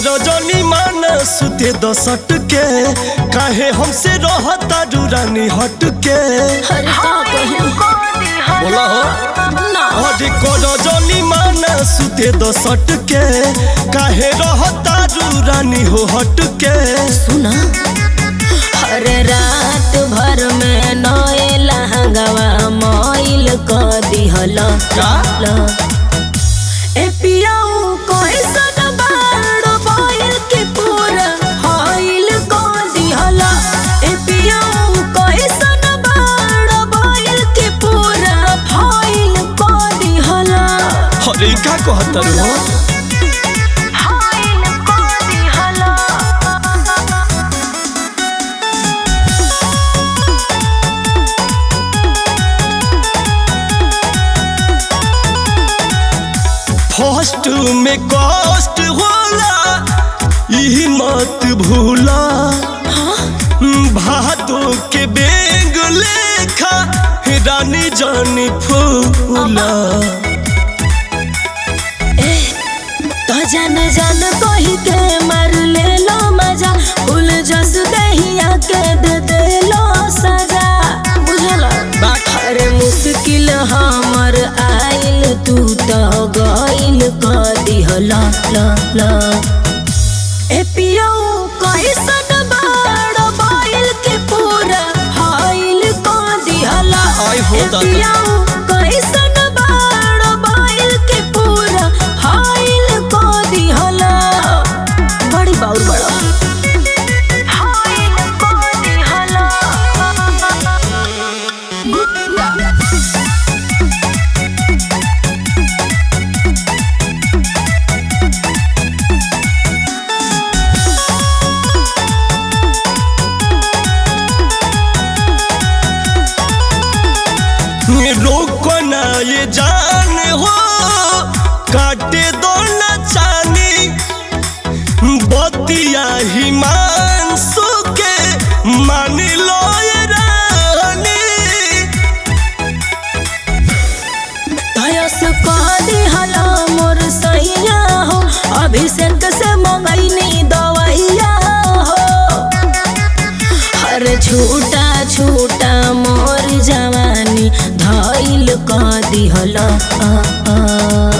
रजनी मान सुते दसट के काहे हमसे रहता रानी हट के अरे का कही बोला हो ना अरे को रजनी मान सुते दसट के काहे रहता रानी हो हट के सुना अरे रात भर में नए लहंगवा मोइल क दिहल का? ए पियाऊ कैसन बाड़ बोइल के पूरा हाइल क दिहल ए पियाऊ कैसन बाड़ बोइल के पूरा हाइल क दिहल अरे का कहतर हो हाइल क दिहल फर्स्ट में कष्ट होला यही मत भूला भादो के बेग लेखा रानी जानी फूला तो जान जान कही के मार ले लो मजा फूल जस दहिया के दे दे लो सजा बुझला अरे मुश्किल हमर आइल तू तो गइल क दिहला ला ला ए पियो कैसन बाड़ बाइल के पूरा हाइल क दिहला आई हो ए दादा। पियाऊ कैसन बाड़ बाइल के पूरा हाइल क दिहला बड़ी बाउर बड़ा हाइल क दिहला रोको ना ये जान हो काटे दो ना चानी बतिया ही मान सुके मान लो ये रानी धयस कह दिहला मोर सैया हो अभिषेक से मंगैनी दवैया हो हर छूटा छूटा मोर जवानी धैल कह दिहला आ, आ।